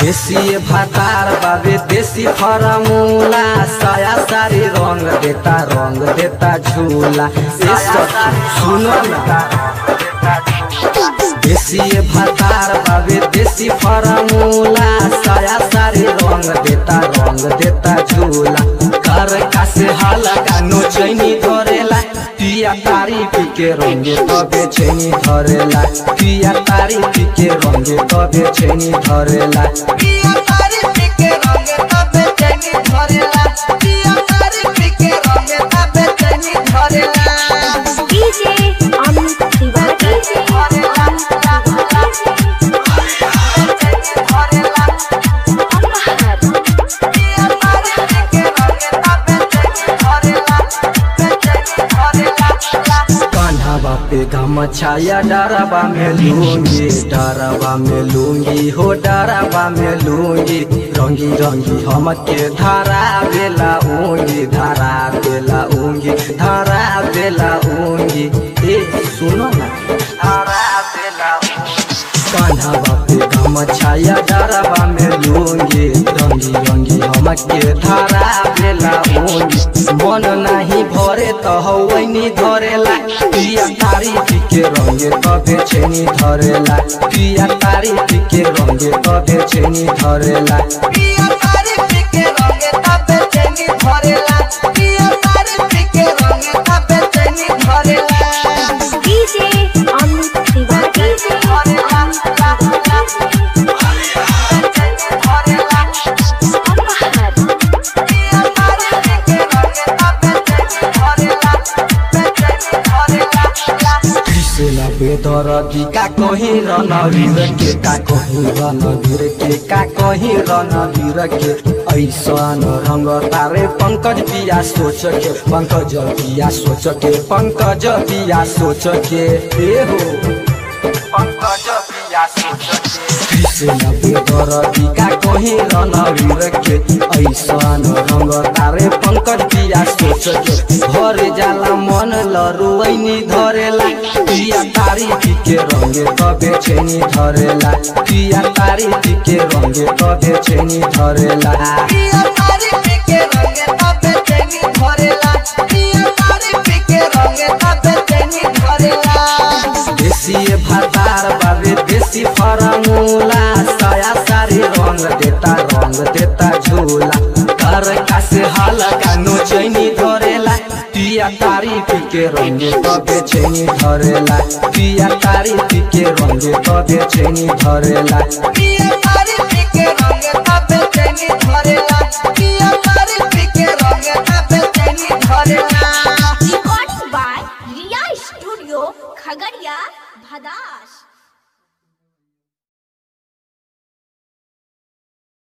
देसी भातार बाबे देसी फरमूला साया सारी रंग देता रंग देता झूला ए सब सुनो ना देसी भातार बाबे देसी फरमूला साया सारी रंग देता रंग देता झूला कर का से हाला का नोचैनी धरेला पिया तारी पी के रंगे तबे छैनी धरेला पिया तारी पी के रंगे तबे छैनी धरेला पिया तारी पी के रंगे तबे चैनी धरेला पिया तारी पी के रंगे तबे चैनी धरेला डीजे अमित तिवारी धरेला धरेला अपहर पिया तारी पी के रंगे तबे चैनी धरेला तबे चैनी धरेला कान्हा बापे गम छाया डरबा में लूंगी डरबा में लूंगी हो डरबा में लूंगी रंगी रंगी हम के धारा बेला ऊंगी धारा बेला ऊंगी धारा बेला ऊंगी ए सुनो ना धारा बेला कान्हा बापे गम छाया डरबा में लूंगी रंगी रंगी हम के धारा बेला ऊंगी मन नाही भरे त हौनी धरेला पिया तारी के रंगे तबे छेनी धरेला पिया तारी के रंगे तबे छेनी धरेला पिया तारी पी के रंगे तबे चैनी धरेला पिया तारी पी के रंगे तबे चैनी धरेला डीजे अमित तिवारी अपहर कृष्ण बेदर का कहीं रणवीर के का कहीं रणवीर के का कहीं रणवीर के ऐसा रंग तारे पंकज पिया सोच के पंकज पिया सोच के पंकज पिया सोच के ए हो पंकज पिया सोच के कृष्ण बेदर का कहीं रणवीर के ऐसा रंग तारे पंकज पिया सोच के भर जाला मन लरुवैनी धरेला पिया तारी के रंगे तबे छेनी धरेला पिया तारी के रंगे तबे छेनी धरेला देसी भातार बाबे देसी फरमूला साया सारी रंग देता रंग देता झूला घर का से हल्का नोचैनी धरेला पिया तारी पी के रंगे तबे छेनी धरेला पिया तारी पी के रंगे तबे छेनी धरेला recording by Riya studio Khagaria भदास